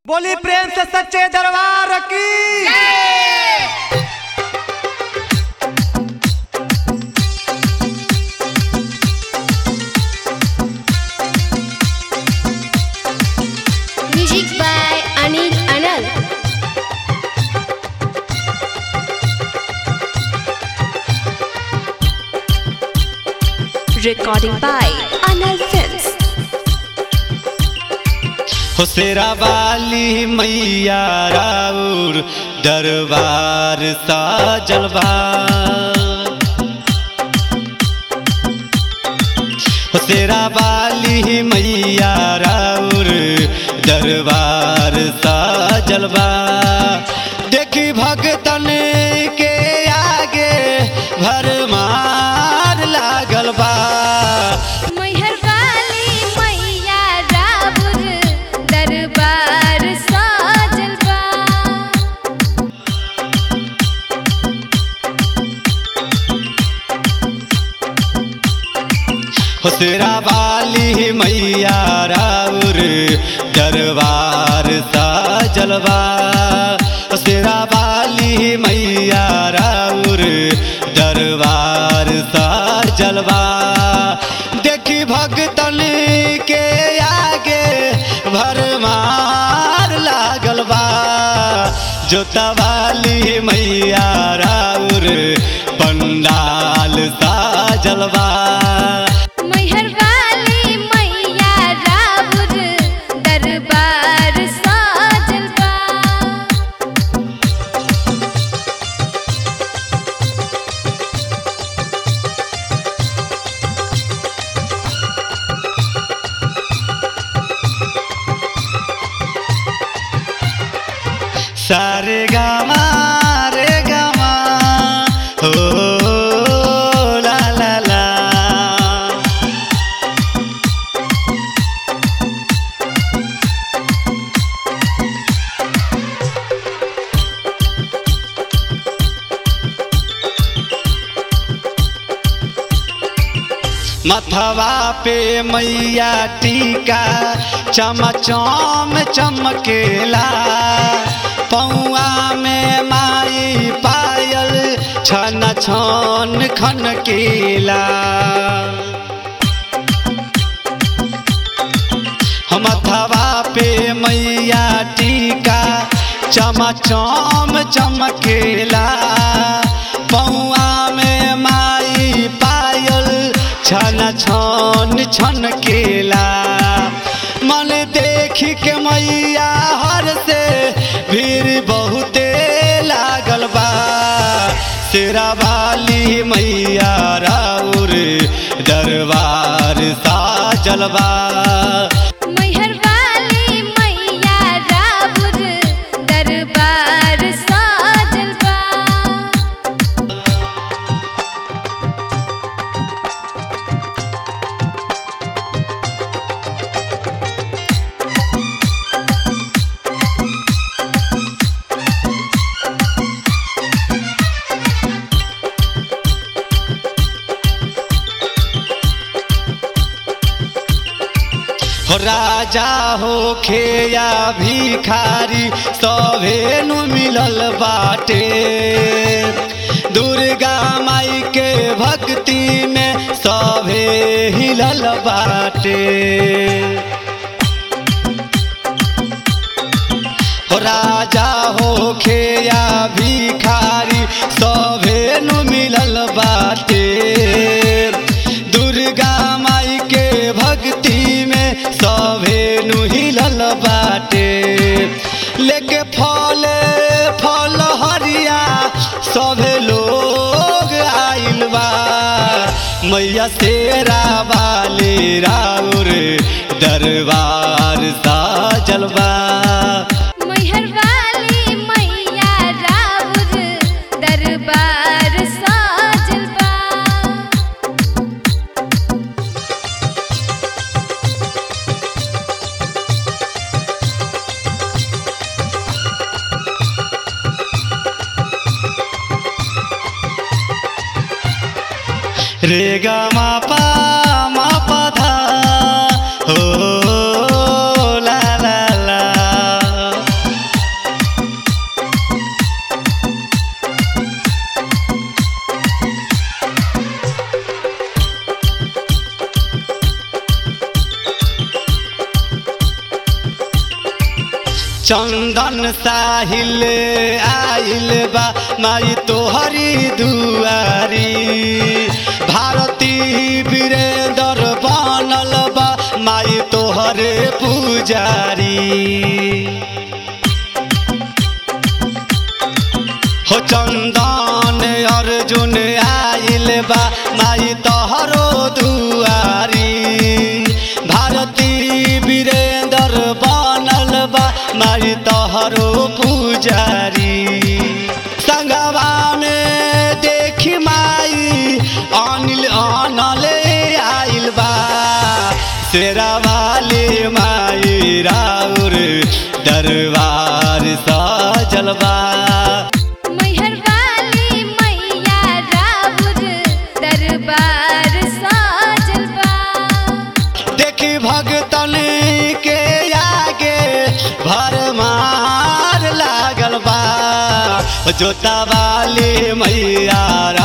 बोली प्रेम से सच्चे दरबार की Music by Anil Anal. Recording by Anal Films. हो शेरा वाली मैया राउर दरबार सा जलवा हो शेरा वाली मैया राउर दरबार सा जलवा देखी भगतन के आगे भरमार लागल बा मैहर वाली मैया राउर दरबार साजल बा हुसरा वाली मैया राउर दरबार सा जलवा हुसरा वाली मैया राउर दरबार सा जलवा देखी भगतन के आगे भरमार लागल बा जोता वाली मैया राउर पंडाल सा जलवा मैहर वाली मैया राउर दरबार साजल बा सारे गामा रे गामा हो ला ला ला मथवा पे मैया टीका चमचम चमकेला पौआ में माई पायल छन छन खनकेला मथवा पे मैया टीका चमचम चमकेला पौआ में माई पायल छन छन छन केला मन देख के मैया हर से भीड़ बहुते लागल बा शेरा वाली मैया राउर दरबार सा जलवा मैहर वाली मैया राउर दरबार साजल बा हो राजा हो खेया भिखारी सभे नु मिलल बाटे दुर्गा माई के भक्ति में सभे हिलल बाटे हो राजा हो खेया भिखारी सभे नु मिलल बाटे दुर्गा माई के भक्ति में सभे नु हिलल बाटे लेके फल फल हरिया सभे लोग आइल बा मैया तेरा वाले राउर दरबार सा जलवा मैहर वाली मैया राउर दरबार साजल बा रे गा मा पा मा पा धा हो ला ला ला चंदन साहिल आइल बा माई तोहरी दुआरी भारती वीरेंद्र बनल बा माई तोहरे पुजारी हो चंदन अर्जुन आइल बा माई तोहरो दुआरी भारती वीरेंद्र बनल बा माई तोहरो पुजारी संगवा में देखी माई अनिल अनले आइल बा शेरा वाली माई राउर दरबार सजल बा मैहर वाली मैया राउर दरबार साजल बा देखी भगतन के आगे भरमार लागल बा जोता वाली मैया